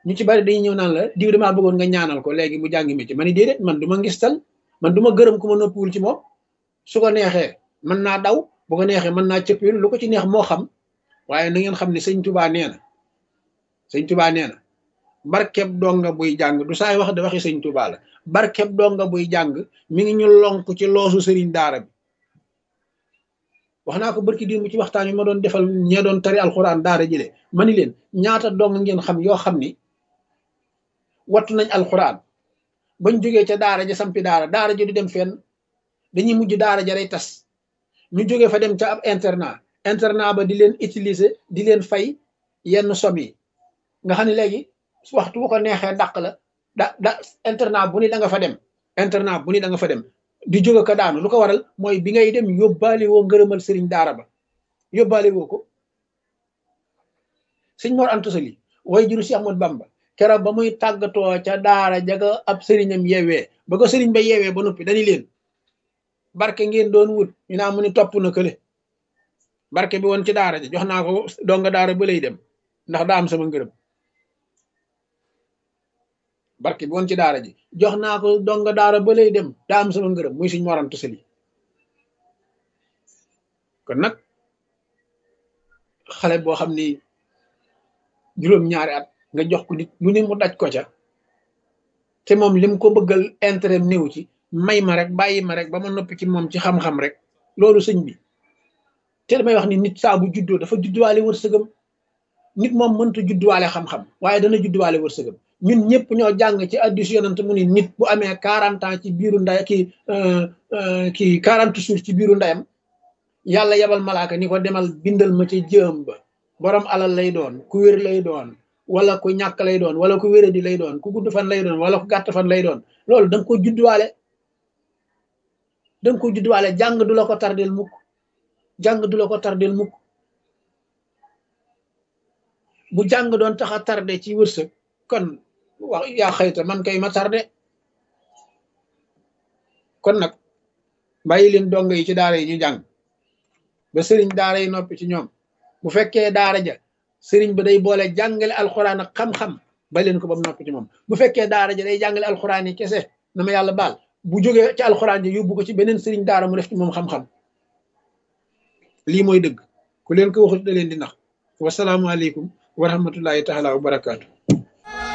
ñu ci bari dañuy ñëw naan la diw damaa bëggoon nga ñaanal ko léegi mu jàngi métier ma ni déedéet man du ma ngistal man du ma gërëm ku ma noppiwul ci moom su ko neexee mën naa daw bu ko neexee mën naa cëppil lu ko ci neex moo xam waaye na ngeen xam ne sëñ tubaa nee na sëñ tubaa nee na barkeb donga buy jàng du saay wax de waxi sëñ tubaa la barkeb donga buy jàng mi ngi ñu lonk ci loosu sëriñ daara bi wax naa ko barki diir mu ci waxtaan yi ma doon defal ñee doon tari alxuraan daara jële ma ni leen ñaata dong ngeen xam yoo xam ni wattu nañ alxuraan bañ jógee ca daara ja sampi daara daara ja du dem fenn dañuy mujj daara ja day tas ñu jógee fa dem ca ab internat internat ba di leen utiliser di leen fay yenn som yi nga xam ne léegi waxtu bu ko neexee dàq la da da internat bu ni da nga fa dem internat bu ni da nga fa dem di jóge ko daanu lu ko waral mooy bi ngay dem yóbbaale woo ngërëmal sëriñ daara ba yóbbaale woo ko sëñ Mor Anta Sali way juru si Ahmad Bamba keroog ba muy tàggatoo ca daara jaga ab sëriñam yeewee ba ko sëriñ ba yeewee ba noppi dañu leen barke ngeen doon wut ñu naa mu ni topp na kële barke bi woon ci daara ja jox naa ko donga daara ba lay dem ndax daa am sama ngërëm barke bi woon ci daara ji jox naa ko donga daara ba lay dem daa am sama ngërëm muy suñ morantu sali kon nag xale boo xam ni juróom-ñaari at nga jox ko nit lu ne mu daj ko ca te moom lim ko bëggal intérêt néew ci may ma rek bàyyi ma rek ba ma noppi ci moom ci xam-xam rek loolu sëñ bi te damay wax ni nit saa bu juddoo dafa judduwaale wërsëgam nit moom mënta judduwaale xam-xam waaye dana judduwaale wërsëgam ñun ñëpp ñoo jàng ci addis yonent mu ni nit bu amee quarante ans ci biiru nday kii kii quarante jours ci biiru ndayam yàlla yebal malaaka ni ko demal bindal ma ci jëm ba borom alal lay doon ku wér lay doon wala ku ñàkk lay doon wala ku wéradi lay doon ku gudd fan lay doon wala ku gàtt fan lay doon loolu da nga ko judduwaale da nga ko judduwaale jàng du la ko tardel mukk jàng du la ko tardel mukk bu jàng doon tax a tardé ci wërsëg kon wax yaa xëyta man kay ma tardé kon nag bàyyi leen dongo yi ci daara yi ñu jàng ba sëriñ daara yi noppi ci ñoom bu fekkee daara ja sëriñ ba day boole jàngale alxuraan ak xam-xam ba leen ko ba mu noppi ci moom bu fekkee daara ja day jàngale alxuraan yi kese na ma yàlla baal bu jógee ci alxuraan ji yóbbu ko ci beneen sëriñ daara mu def ci moom xam-xam lii mooy dëgg ku leen ko waxut da leen di nax wasalaamualeykum wa rahmatullahi taala wa barakaatu